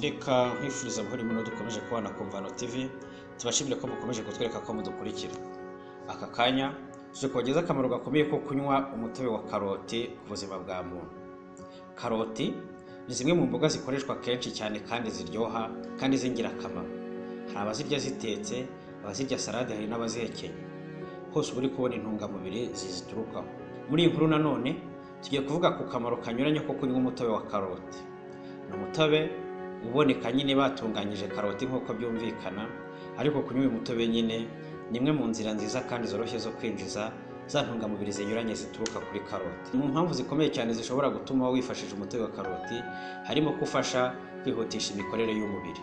reka nkwifuriza buhoro muno dukomeje kubana ku mvano tv tubashimire ko mukomeje kutwereka ko mudukurikira aka kanya tuje kubageza akamaro gakomeye ko kunywa umutobe wa karoti ku buzima bwa muntu karoti ni zimwe mu mboga zikoreshwa kenshi cyane kandi ziryoha kandi z'ingirakamaro hari abazirya zitetse abazirya salade hari n'abazihekenya hose uba uri kubona intungamubiri ziziturukaho muri iyi nkuru nanone tugiye kuvuga ku kamaro kanyuranye ko kunywa umutobe wa karoti ni umutobe uboneka nyine batunganyije karoti nk'uko byumvikana ariko kunywa uyu mutobe nyine ni imwe mu nzira nziza kandi zoroshye zo kwinjiza za ntungamubiri zinyuranye zituruka kuri karoti mu mpamvu zikomeye cyane zishobora gutuma wifashisha umutobe wa karoti harimo ko ufasha kwihutisha imikorere y'umubiri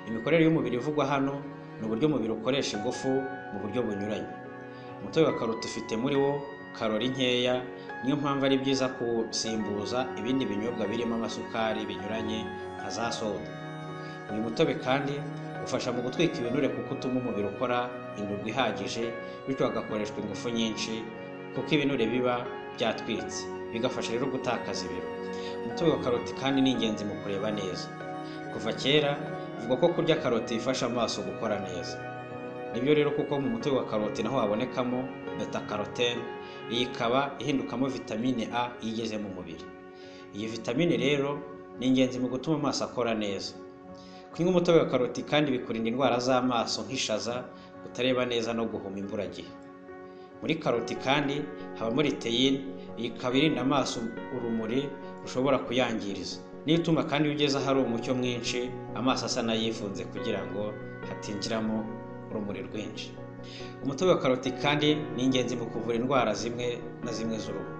imikorere y'umubiri ivugwa hano ni uburyo umubiri ukoresha ingufu mu buryo bunyuranye umutobe wa karoti ufite muri wo karori nkeya niyo mpamvu ari byiza kuwusimbuza ibindi binyobwa birimo amasukari binyuranye nka za soda uyu mutobe kandi ufasha mu gutwika ibinure kuko utuma umubiri ukora indurwe ihagije bityo hagakoreshwa ingufu nyinshi kuko ibinure biba byatwitse bigafasha rero gutakaza ibiro umutobe wa karoti kandi ni ingenzi mu kureba neza kuva kera bivugwa ko kurya karoti bifasha amaso gukora neza nibyo rero kuko mu mutobe wa karoti naho habonekamo beta carotene iyi ikaba ihindukamo vitamine a iyo igeze mu mubiri iyi vitamine rero ni ingenzi mu gutuma amaso akora neza kunywa umutobe wa karoti kandi bikurinda indwara z'amaso nk'ishaza kutareba neza no guhuma imburagihe muri karoti kandi habamo riteyine iyi ikaba irinda amaso urumuri rushobora kuyangiriza niyo ituma kandi iyo ugeze ahari umucyo mwinshi amaso asa n'ayifunze kugira ngo hatinjiramo urumuri rwinshi umutobe wa karoti kandi ni ingenzi mu kuvura indwara zimwe na zimwe z'uruhu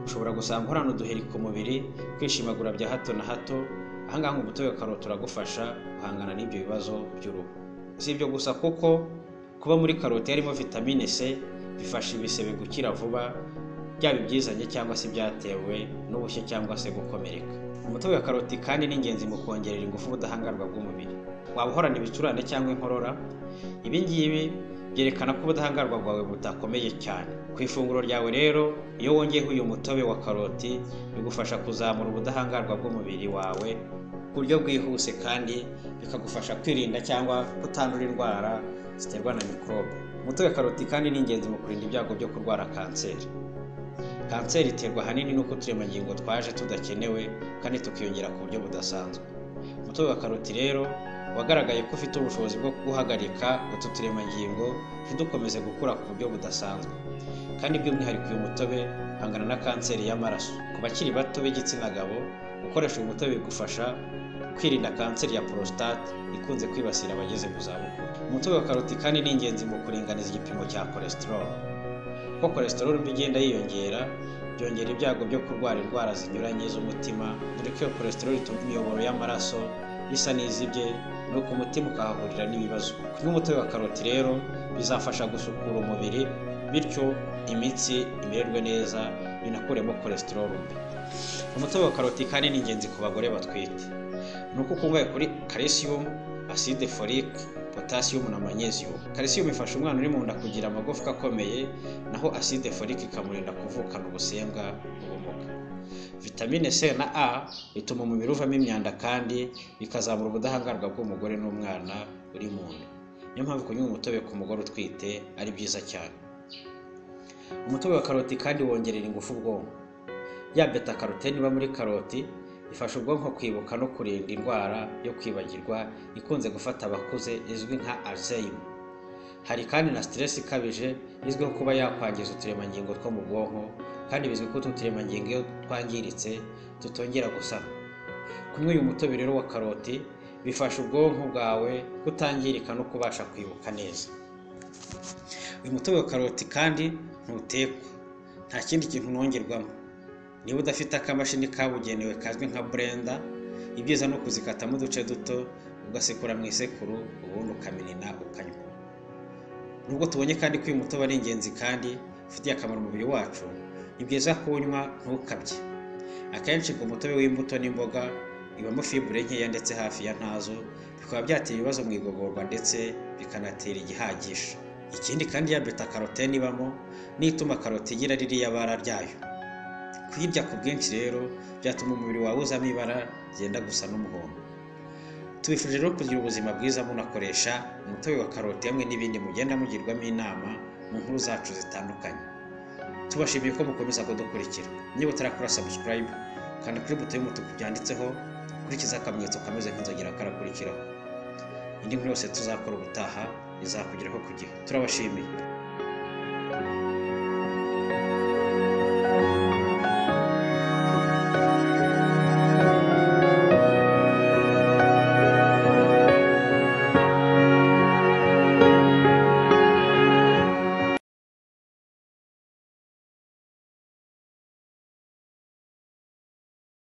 ushobora gusanga uhorana uduheri ku mubiri kwishimagura bya hato na hato ahangaha umutobe wa karoti uragufasha guhangana n'ibyo bibazo by'uruhu si ibyo gusa kuko kuba muri karoti harimo vitamine c bifasha ibisebe gukira vuba byaba ibyizanye cyangwa se ibyatewe n'ubushye cyangwa se gukomereka umutobe wa karoti kandi ni ingenzi mu kongerera ingufu ubudahangarwa bw'umubiri waba uhorana ibicurane cyangwa inkorora ibi ngibi byerekana ko ubudahangarwa bwawe butakomeye cyane ku ifunguro ryawe rero iyo wongeyeho uyu mutobe wa karoti bigufasha kuzamura ubudahangarwa bw'umubiri wawe ku buryo bwihuse kandi bikagufasha kwirinda cyangwa kutandura indwara ziterwa na mikorobe umutobe wa karoti kandi ni ingenzi mu kurinda ibyago byo kurwara kanseri kanseri iterwa ahanini n'uko uturemangingo twaje tudakenewe kandi tukiyongera ku buryo budasanzwe umutobe wa karoti rero wagaragaye ko ufite ubushobozi bwo guhagarika utu turemangingo ntidukomeze gukura ku buryo budasanzwe kandi by'umwihariko uyu mutobe uhangana na kanseri y'amaraso ku bakiri bato b'igitsina gabo gukoresha uyu mutobe bigufasha kwirinda kanseri ya prostate ikunze kwibasira abageze mu zabukuru umutobe wa karoti kandi ni ingenzi mu kuringaniza igipimo cya cholesterol kuko cholesterol mbi igenda yiyongera byongera ibyago byo kurwara indwara zinyuranye z'umutima dore ko iyo cholesterol ituma imiyoboro y'amaraso isa n'izibye nuko umutima ukahahurira n'ibibazo kunywa umutobe wa karoti rero bizafasha gusukura umubiri bityo imitsi imererwe neza binakuremo cholesterol mbi umutobe wa karoti kandi ni ingenzi ku bagore batwite ni uko ukungahaye kuri calcium acide folique potassium na magnesium calcium ifasha umwana uri mu nda kugira amagufwa akomeye naho acide folique ikamurinda kuvukana ubusembwa n'ubumuga vitamine c na a bituma umubiri uvamo imyanda kandi bikazamura ubudahangarwa bw'umugore n'umwana uri mu nda niyo mpamvu kunywa umutobe ku mugore utwite ari byiza cyane umutobe wa karoti kandi wongerera ingufu ubwonko ya beta karotene iba muri karoti ifasha ubwonko kwibuka no kurinda indwara yo kwibagirwa ikunze gufata abakuze izwi nka alzheimer hari kandi na stress ikabije izwiho kuba yakwangiza uturemangingo two mu bwonko kandi bizwi ko utu turemangingo iyo twangiritse tutongera gusana kunywa uyu mutobe rero wa karoti bifasha ubwonko bwawe kutangirika no kubasha kwibuka neza uyu mutobe wa karoti kandi ntutekwa nta kindi kintu unongerwamo niba udafite akamashini kabugenewe kazwi nka burenda ibyiza ni ukuzikatamo uduce duto ugasekura mu isekuru ubundi ukaminina ukanywa nubwo tubonye kandi ko uyu mutobe ari ingenzi kandi ufitiye akamaro umubiri wacu ni byiza kuwunywa ntukabye akenshi ngo umutobe w'imbuto n'imboga ibamo fibure nkeya ndetse hafi ya ntazo bikaba byatera ibibazo mu igogorwa ndetse bikanatera igihagisha ikindi kandi ya beta karotene ibamo niyo ituma karoti igira ririya bara ryayo kuyirya ku bwinshi rero byatuma umubiri wawe uzamo ibara ryenda gusa n'umuhondo tubifurije rero kugira ubuzima bwiza munakoresha umutobe wa karoti hamwe n'ibindi mugenda mugirwamo inama mu nkuru zacu zitandukanye tubashimiye ko mukomeza kudukurikira niba utarakora sabusikarayibu kanda kuri buto y'umutuku byanditseho ukurikiza akamenyetso kameze nk'inzogera karakurikiraho indi nkuru yose tuzakora ubutaha izakugeraho ku gihe turabashimiye